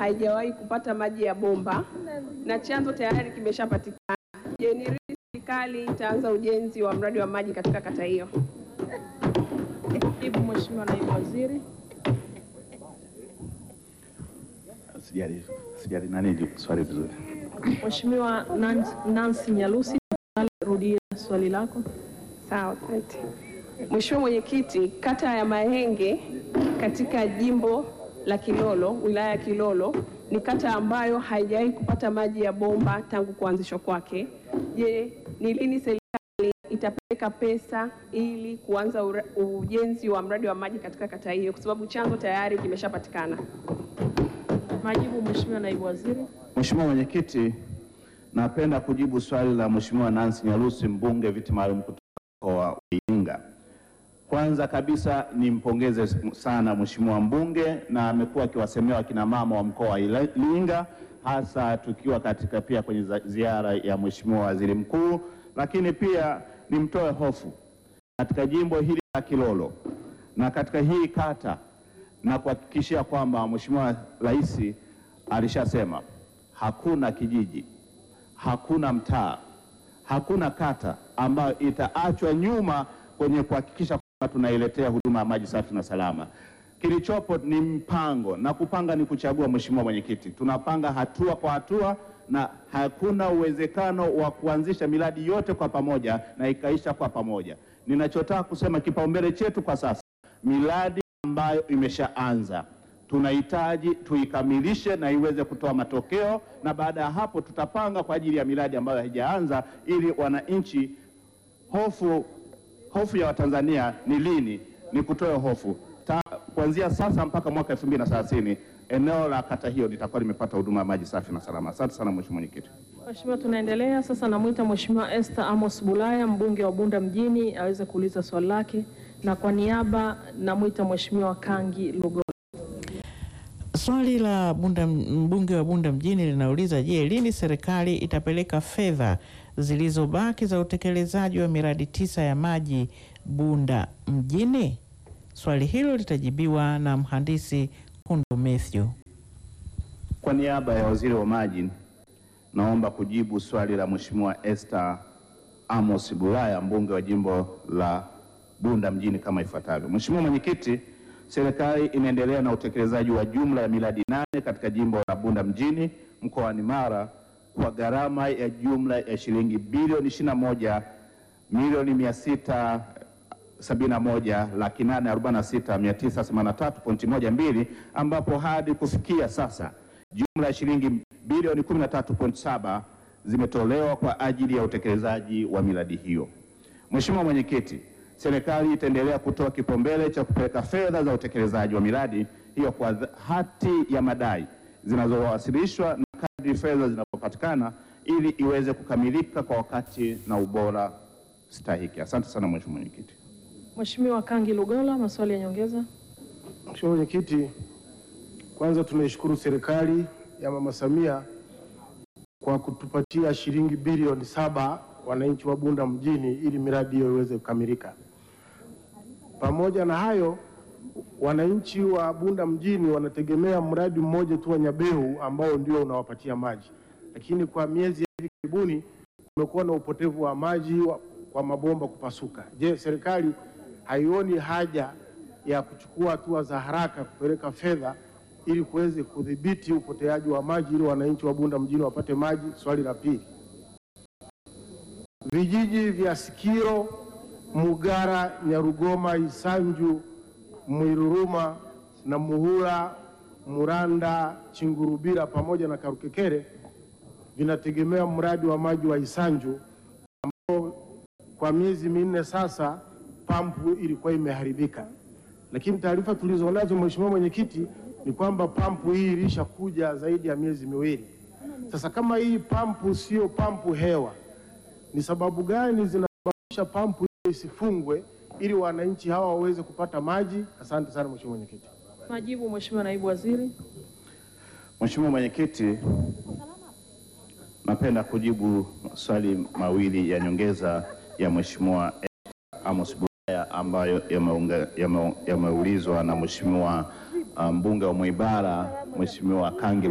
haijawahi kupata maji ya bomba na chanzo tayari kimeshapatikana. Je, ni lini serikali itaanza ujenzi wa mradi wa maji katika kata hiyo? Jibu Mheshimiwa Naibu Waziri. Sijali, sijali nani swali vizuri. Mheshimiwa Nancy- Nancy Nyalusi, tafadhali rudia swali lako. Sawa, asante. Mheshimiwa Mwenyekiti, kata ya Mahenge katika jimbo la Kilolo, wilaya ya Kilolo, ni kata ambayo haijawahi kupata maji ya bomba tangu kuanzishwa kwake. Je, ni lini serikali itapeleka pesa ili kuanza ura- ujenzi wa mradi wa maji katika kata hiyo, kwa sababu chanzo tayari kimeshapatikana? Majibu Mheshimiwa Naibu Waziri. Mheshimiwa Mwenyekiti, napenda kujibu swali la Mheshimiwa Nancy Nyalusi, mbunge viti maalum kutoka mkoa wa Iringa. Kwanza kabisa nimpongeze sana Mheshimiwa mbunge na amekuwa akiwasemea wakina mama wa mkoa wa Iringa hasa tukiwa katika pia kwenye za- ziara ya Mheshimiwa Waziri Mkuu, lakini pia nimtoe hofu katika jimbo hili la Kilolo na katika hii kata na kuhakikishia kwamba Mheshimiwa Rais alishasema hakuna kijiji, hakuna mtaa, hakuna kata ambayo itaachwa nyuma kwenye kuhakikisha kwamba tunailetea huduma ya maji safi na salama. Kilichopo ni mpango na kupanga ni kuchagua. Mheshimiwa Mwenyekiti, tunapanga hatua kwa hatua na hakuna uwezekano wa kuanzisha miradi yote kwa pamoja na ikaisha kwa pamoja. Ninachotaka kusema kipaumbele chetu kwa sasa, miradi ambayo imeshaanza tunahitaji tuikamilishe na iweze kutoa matokeo, na baada ya hapo tutapanga kwa ajili ya miradi ambayo haijaanza, ili wananchi hofu hofu ya Watanzania ni lini? Ni kutoa hofu Ta, kuanzia sasa mpaka mwaka 2030 eneo la kata hiyo litakuwa limepata huduma ya maji safi na salama. Asante sana Mheshimiwa Mwenyekiti. Mheshimiwa, tunaendelea sasa. Namwita Mheshimiwa Esther Amos Bulaya, mbunge wa Bunda mjini, aweze kuuliza swali lake, na kwa niaba namwita Mheshimiwa Kangi Lugo. Swali la Bunda, mbunge wa Bunda mjini linauliza je, lini serikali itapeleka fedha zilizobaki za utekelezaji wa miradi tisa ya maji Bunda mjini? Swali hilo litajibiwa na mhandisi Kundo Mathew. Kwa niaba ya waziri wa maji, naomba kujibu swali la Mheshimiwa Esther Amos Bulaya, mbunge wa jimbo la Bunda mjini kama ifuatavyo. Mheshimiwa Mwenyekiti, serikali inaendelea na utekelezaji wa jumla ya miradi nane katika jimbo la Bunda mjini mkoani Mara kwa gharama ya jumla ya shilingi bilioni 21 milioni mia sita sabini na moja laki nane arobaini na sita mia tisa themanini na tatu pointi moja mbili ambapo hadi kufikia sasa jumla ya shilingi bilioni 13.7 zimetolewa kwa ajili ya utekelezaji wa miradi hiyo. Mheshimiwa Mwenyekiti, serikali itaendelea kutoa kipaumbele cha kupeleka fedha za utekelezaji wa miradi hiyo kwa dha- hati ya madai zinazowasilishwa na kadri fedha zinapopatikana ili iweze kukamilika kwa wakati na ubora stahiki. Asante sana Mheshimiwa Mwenyekiti. Mheshimiwa Kangi Lugola, maswali ya nyongeza. Mheshimiwa Mwenyekiti, kwanza tunaishukuru serikali ya Mama Samia kwa kutupatia shilingi bilioni saba wananchi wa Bunda mjini ili miradi hiyo iweze kukamilika. Pamoja na hayo, wananchi wa Bunda mjini wanategemea mradi mmoja tu wa Nyabehu ambao ndio unawapatia maji, lakini kwa miezi ya hivi karibuni kumekuwa na upotevu wa maji wa, kwa mabomba kupasuka. Je, serikali haioni haja ya kuchukua hatua za haraka kupeleka fedha ili kuweze kudhibiti upoteaji wa maji ili wananchi wa Bunda mjini wapate maji? Swali la pili, vijiji vya Sikiro, Mugara, Nyarugoma, Isanju, Mwiruruma na Muhula, Muranda, Chingurubira pamoja na Karukekere vinategemea mradi wa maji wa Isanju ambao kwa miezi minne sasa pampu ilikuwa imeharibika, lakini taarifa tulizonazo Mheshimiwa Mwenyekiti ni kwamba pampu hii ilishakuja zaidi ya miezi miwili sasa. Kama hii pampu sio pampu hewa, ni sababu gani zinasababisha pampu hiyo isifungwe ili wananchi hawa waweze kupata maji? Asante sana Mheshimiwa Mwenyekiti. Majibu Mheshimiwa Naibu Waziri. Mheshimiwa Mwenyekiti, napenda kujibu maswali mawili ya nyongeza ya Mheshimiwa Amos Bulaya ambayo yameunga- yame- yameulizwa na Mheshimiwa uh, mbunge wa Mwibara Mheshimiwa Kangi